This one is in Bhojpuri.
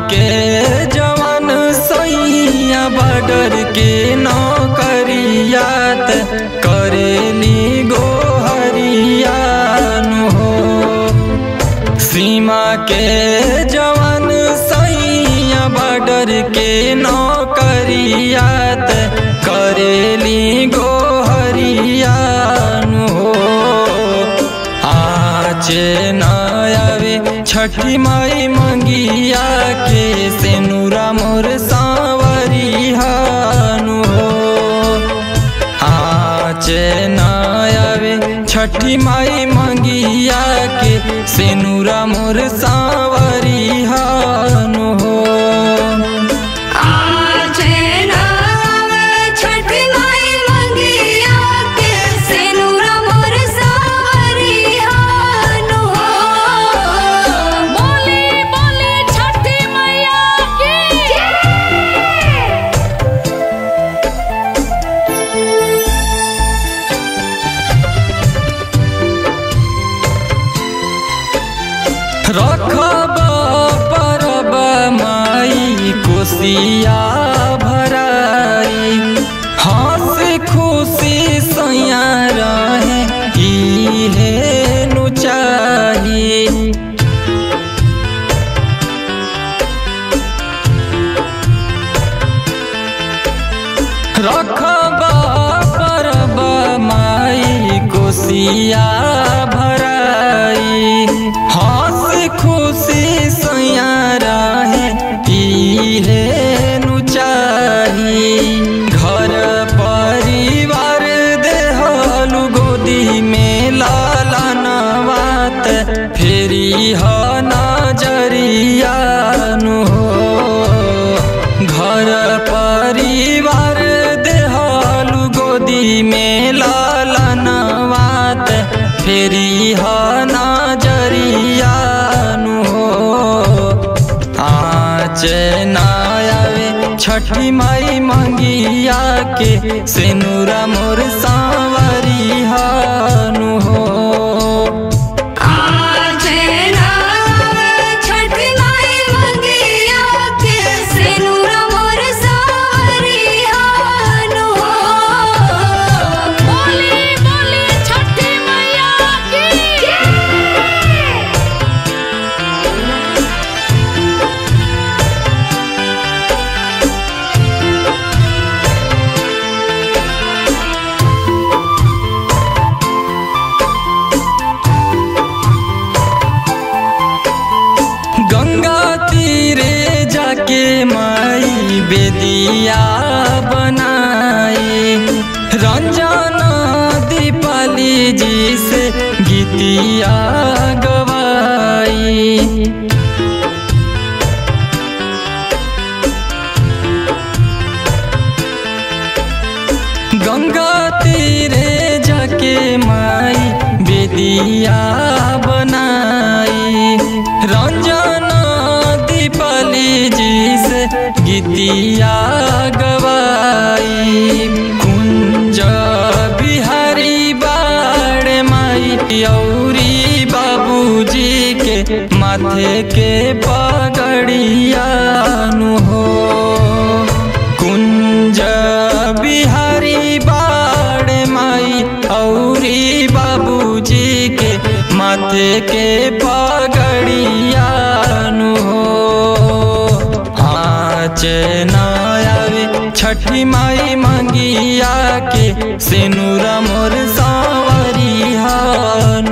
के जवान सैया बॉर्डर के नौकरियात करेली गोहरियान हो सीमा के जवान सैया बॉर्डर के नौकरियात करेली गोहरियान हो आचे नयावे छठी माई मंगिया के सेनुरा मोर सावरिहानु हो आचे नयावे छठी माई मंगिया के सेनुरा मोर सावरिहानु हो आजे नावे छठी माई मंगिया के सेनुरा मोर सावरियानु हो बोले बोले छठी मैया की रखब परब माई कोसिया भराई हंस खुशी सैया रहे इहे नु चाही रखब परब माई कोसिया भराई हंस खुशी सैया रहे इहे नु चाही घर परिवार देहलु गोदी में लाला नवात फेरी ह नजरियानु हो घर परिवार देहलु गोदी में लाला नवात फेरी ह नजरियानु हो आच नायावे छठी माई मंगिया के सेनुरा मोर सावरिहानु हो आजे नावे छठी माई मंगिया के सेनुरा मोर सावरियानु हो बोले बोले छठी मैया की गंगा तीरे जाके माई बेदिया बनाए रंजन दीपाली जी से गीतिया गवाई गंगा तीरे जाके माई बेदिया बनाई रंजन दीपाली जी से गीतिया गवाई कुंज बिहारी बाड़ माई औरी बाबूजी के माथे के पगड़ियानु हो कुंज बिहारी बाड़ माई औरी बाबूजी के माथे के पगड़ियानु हो आच नायावे छठी माई मंगिया के सेनुरा मोर सावरिहानु